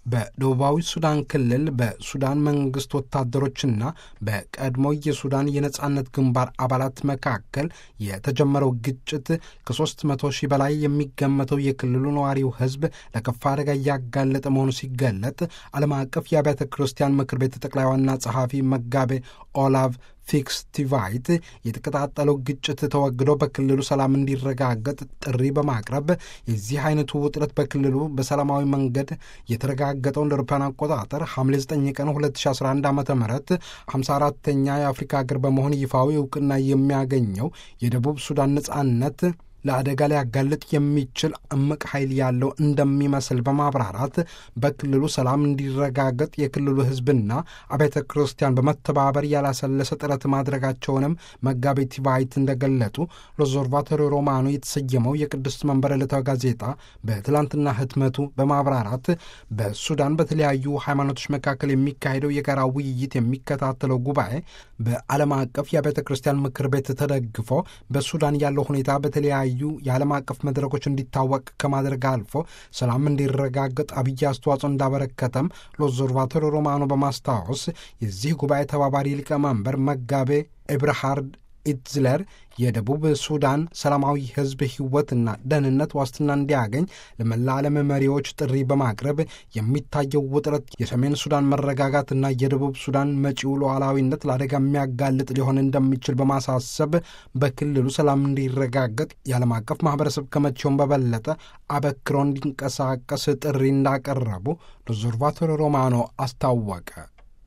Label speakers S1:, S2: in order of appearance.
S1: በደቡባዊ ሱዳን ክልል በሱዳን መንግስት ወታደሮችና በቀድሞ የሱዳን የነጻነት ግንባር አባላት መካከል የተጀመረው ግጭት ከሦስት መቶ ሺህ በላይ የሚገመተው የክልሉ ነዋሪው ሕዝብ ለከፋ አደጋ እያጋለጠ መሆኑ ሲገለጥ ዓለም አቀፍ የአብያተ ክርስቲያን ምክር ቤት ጠቅላይ ዋና ጸሐፊ መጋቤ ኦላቭ ፊክስ ቲቫይት የተቀጣጠለው ግጭት ተወግዶ በክልሉ ሰላም እንዲረጋገጥ ጥሪ በማቅረብ የዚህ አይነቱ ውጥረት በክልሉ በሰላማዊ መንገድ የተረጋገጠው እንደ አውሮፓውያን አቆጣጠር ሐምሌ 9 ቀን 2011 ዓ ም 54ተኛ የአፍሪካ ሀገር በመሆን ይፋዊ እውቅና የሚያገኘው የደቡብ ሱዳን ነጻነት ለአደጋ ሊያጋልጥ የሚችል እምቅ ኃይል ያለው እንደሚመስል በማብራራት በክልሉ ሰላም እንዲረጋገጥ የክልሉ ሕዝብና አብያተ ክርስቲያን በመተባበር ያላሰለሰ ጥረት ማድረጋቸውንም መጋቤ ቲቫይት እንደገለጡ ሎዞርቫቶሪ ሮማኖ የተሰየመው የቅድስት መንበር ዕለታዊ ጋዜጣ በትላንትና ህትመቱ በማብራራት በሱዳን በተለያዩ ሃይማኖቶች መካከል የሚካሄደው የጋራ ውይይት የሚከታተለው ጉባኤ በዓለም አቀፍ የአብያተ ክርስቲያን ምክር ቤት ተደግፎ በሱዳን ያለው ሁኔታ በተለያዩ ዩ የዓለም አቀፍ መድረኮች እንዲታወቅ ከማድረግ አልፎ ሰላም እንዲረጋገጥ አብይ አስተዋጽኦ እንዳበረከተም ሎዞርቫቶሪ ሮማኖ በማስታወስ የዚህ ጉባኤ ተባባሪ ሊቀመንበር መጋቤ ኤብርሃርድ ኢትዝለር የደቡብ ሱዳን ሰላማዊ ህዝብ ህይወትና ደህንነት ዋስትና እንዲያገኝ ለመላ ዓለም መሪዎች ጥሪ በማቅረብ የሚታየው ውጥረት የሰሜን ሱዳን መረጋጋትና የደቡብ ሱዳን መጪው ሉዓላዊነት ለአደጋ የሚያጋልጥ ሊሆን እንደሚችል በማሳሰብ በክልሉ ሰላም እንዲረጋገጥ የዓለም አቀፍ ማህበረሰብ ከመቼውም በበለጠ አበክሮ እንዲንቀሳቀስ ጥሪ እንዳቀረቡ ሎዞርቫቶሪ ሮማኖ አስታወቀ።